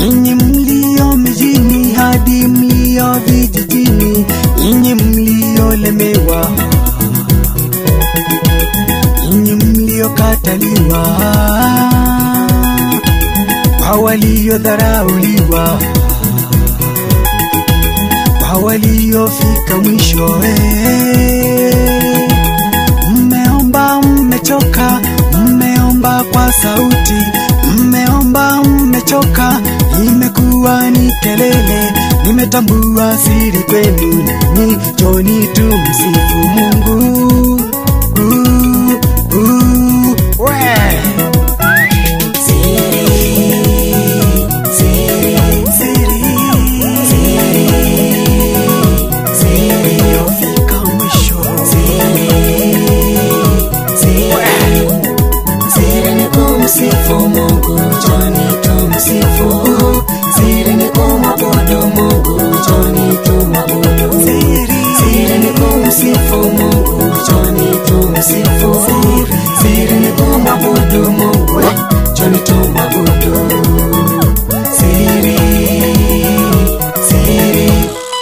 nyinyi mlio mijini hadi mlio vijijini, nyinyi mliolemewa, nyinyi mliokataliwa, kwa waliodharauliwa, kwa waliofika mwisho eh. Mmeomba, mmechoka, mmeomba kwa sauti, mmeomba, mmechoka, imekuwa ni kelele. Nimetambua siri kwenu, ninyi njoni tumsifu Mungu. Uh, uh, we. Siri iliyofika mwisho. Siri ni kumsifu Mungu, njoni tumsifu. Siri ni kumwabudu Mungu, njoni tumwabudu. Siri ni kumsifu Mungu, njoni tumsifu. Siri ni kumwabudu Mungu, njoni tumwabudu. Siri, siri.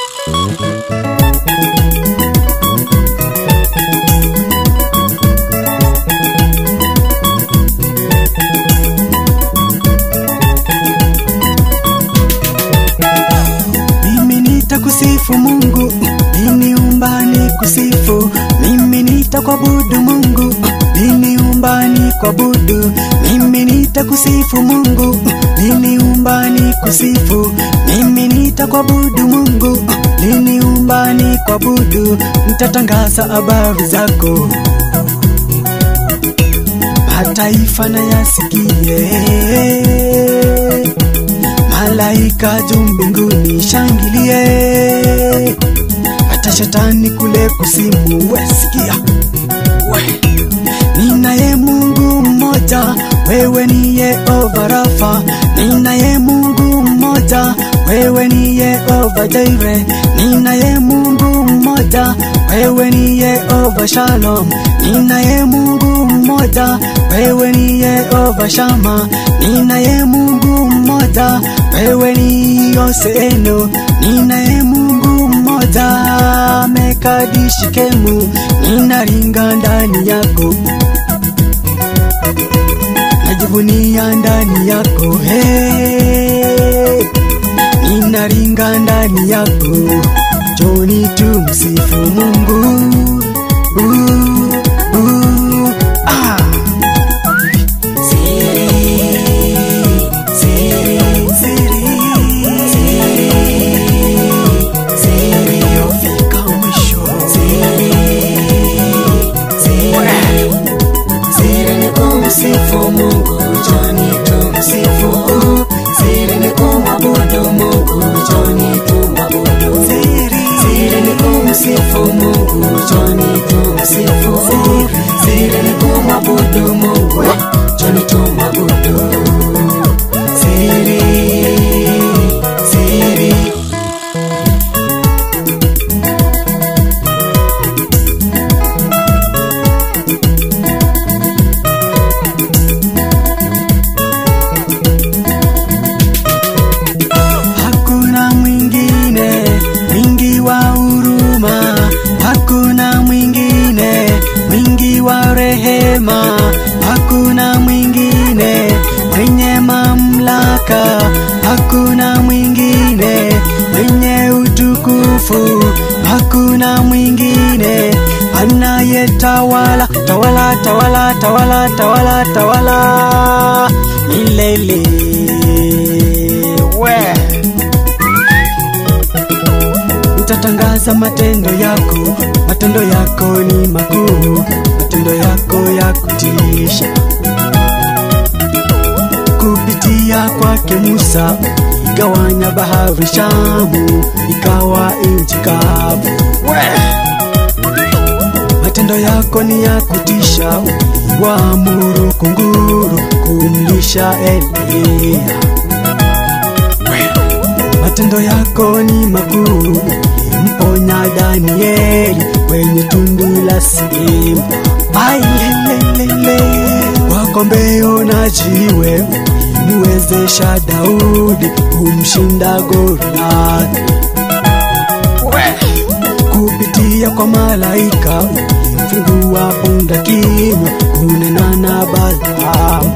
Mimi nitakusifu Mungu, niniumba nikusifu. Mimi nitakuabudu Mungu, niniumba nikuabudu. Mimi nitakusifu Mungu, niniumba nikusifu. Mimi nitakuabudu Mungu, niniumba nikuabudu. Nitatangaza habari zako, mataifa na yasikie malaika juu mbinguni shangilie, hata shetani kule kusimu wesikia we. Ninaye Mungu mmoja, wewe ni Yehova Rafa. Ninaye Mungu mmoja, wewe ni Yehova Jaire. Ninaye Mungu mmoja, wewe ni Yehova Shalom. Ninaye Mungu mmoja, wewe ni Yehova Shama. Ninaye Mungu mmoja, wewe ni Yoseeno. Ninaye Mungu mmoja, Mekadishikemu. Ninaringa ndani yako najivunia ndani yako hey. Ninaringa ndani yako, joni tumsifu Mungu uh, uh, ah. Siri iliyofika mwisho. Siri ni kumsifu Mungu, njoni tumsifu. Siri ni kumwabudu Mungu, njoni tumwabudu. Siri ni kumsifu Mungu, njoni tumsifu. Siri ni kumwabudu Mungu, njoni tumwabudu. Siri, siri. Hakuna mwingine mwingi wa huruma, hakuna mwingine mwingi wa rehema, hakuna mwingine mwenye mamlaka, hakuna mwingine mwenye utukufu, hakuna mwingine anayetawala tawala tawala tawala tawala tawala milele we nitatangaza matendo yako, matendo yako ni makuu, matendo yako ya kutisha. Kupitia kwake Musa igawanya bahari Shamu, ikawa nchi kavu. We! Matendo yako ni ya kutisha, uliwaamuru kunguru kumlisha Eliya. Matendo yako ni makuu, mponya Danieli kwenye tundu la simba. Ailelelele, kwa kombeo na jiwe ulimwezesha Daudi kumshinda Goliathi kupitia kwa malaika ulimfungua punda kinywa kunena na Balaamu.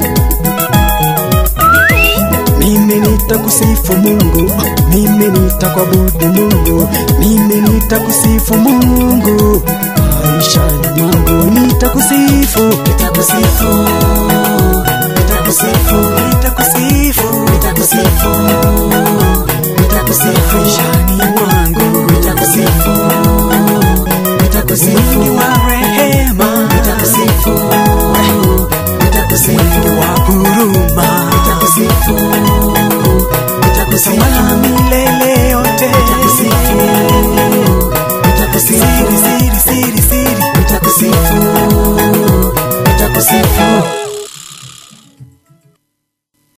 Mimi nitakusifu Mungu, mimi nitakuabudu Mungu, mimi nitakusifu Mungu maishani mwangu, nitakusifu, nitakusifu nitakusifu nitakusifu nitakusifu nitakusifu maishani mwangu, nitakusifu nitakusifu Mwingi wa rehema, nitakusifu nitakusifu wa huruma, nitakusifu nitakusifu milele